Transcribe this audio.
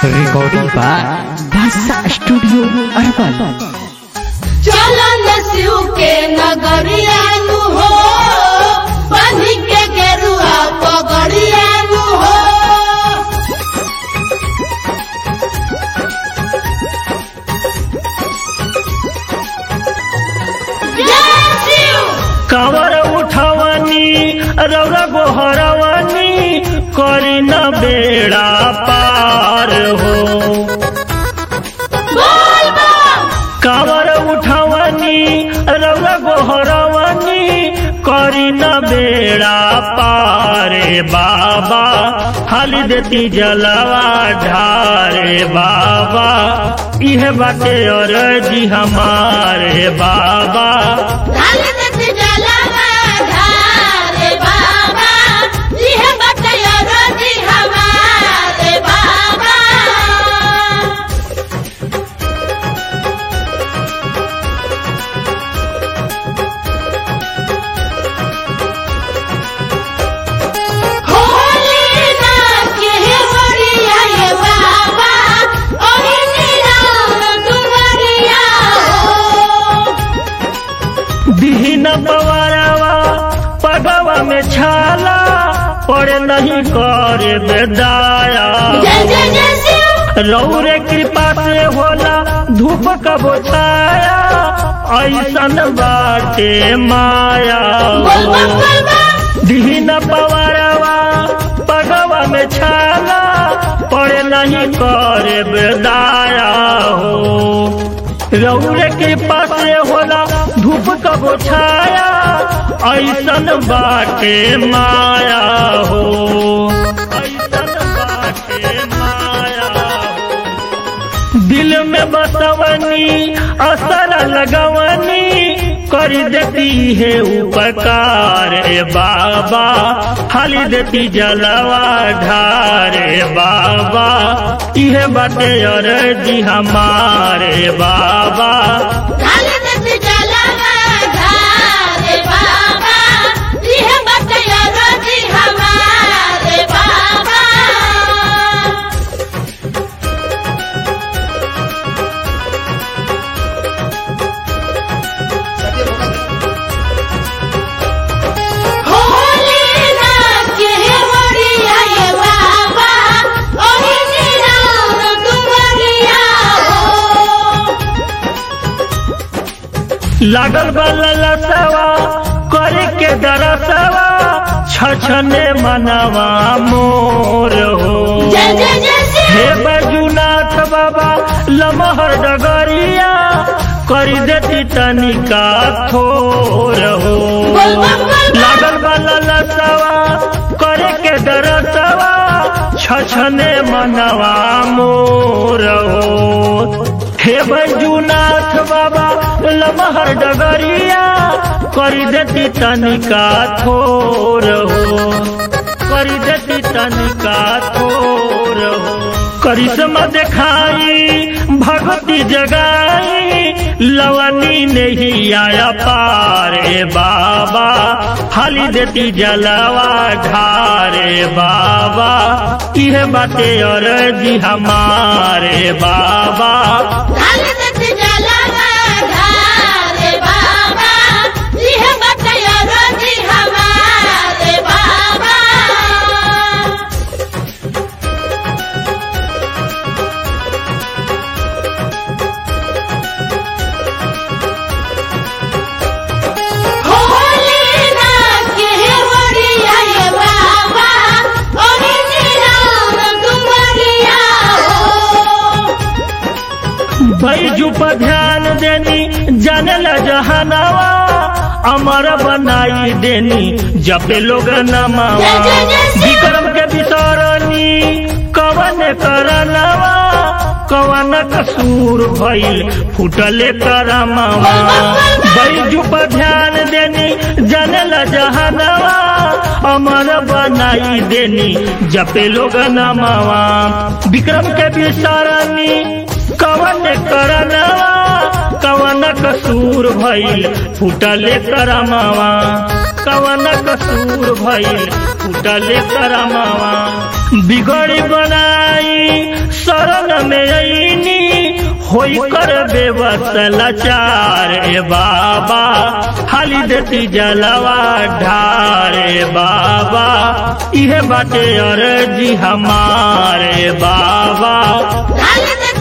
Recording by Basa Studio Urban. चलन शिव के नगरियानु हो बनी के गेरुआ पगड़ियानु हो जय शिव कावर उठवनी रौरा गोहरवनी करी न बेड़ा पार हो बोल बम कावर उठवनी रौरा गोहरवनी करी न बेड़ा पारे बाबा हाली देती जलवा ढारे बाबा इह बाटे और जी हमारे बाबा ढाल दत जलवा ढारे बाबा यह बटया रोजी हमारे बाबा होली ना के होरिया ये बाबा ओही निराम दुवरिया हो दीन पवारवा पगवा में छाला पड़े नहीं करे बेदाया जय जय जय शिव रौरे कृपा से होला धूप कबो छाया ऐसन बाटे माया बोल बम बोल बम दीन पवारवा पगवा में छाला पड़े नहीं करे बेदाया हो रौरे कृपा से होला धूप कबो छाया ऐसन बाटे माया हो ऐसन बाटे माया हो दिल में बसवनी असर लगवनी कर देती है उपकार ए बाबा खाली देती जलवा ढारे बाबा इहे बाटे और जी हमारे बाबा ढाल दत जलवा ढारे बाबा यह बटया रोजी हमारे बाबा होली ना के होरिया ये बाबा ओही निराम दुवरिया हो लागल बलसवा करे के दरसवा छछने मनवा मोर हो जय जय जय हे शिव बजुनाथ बाबा लमहर डगरिया करी देती तनिका थोर हो बोल बम बोल बम लागल वाला लसवा करे के दरसवा छछने मनवा मोर हो हे बजुनाथ बाबा लमहर डगरिया करी देती तनिका थोर हो करी देती तनिका थोर हो करिश्मा दिखाई भगवती जगाई लवनी नहीं आया पारे बाबा हाली देती जलवा ढारे बाबा यह बाते और जी हमारे बाबा ढाल दत जलवा ढारे बाबा यह बटया रोजी हमारे बाबा होली ना के होरिया ये बाबा ओही निराम दुवरिया हो बैजू पर ध्यान देनी जानल जहानावा अमर बनाई देनी जपे लोग नमावा जय जय जय शिव। विक्रम के बिसरनी कवन करनवा कवन कसूर भइल फुटले करमावा बैजू पर ध्यान देनी जानल जहानावा अमर बनाई देनी जपे लोग नमावा विक्रम के बिसरनी कवन करनवा कवन कसूर भइल फुटले करमावा कवन कसूर भइल फूटले करमावा बिगड़ी बनाई शरण में अईनी होई कर बेबस लाचार ए बाबा हाली देती जलवा ढार ए बाबा इहे बाटे अर्जी हमारे बाबा ढाल दे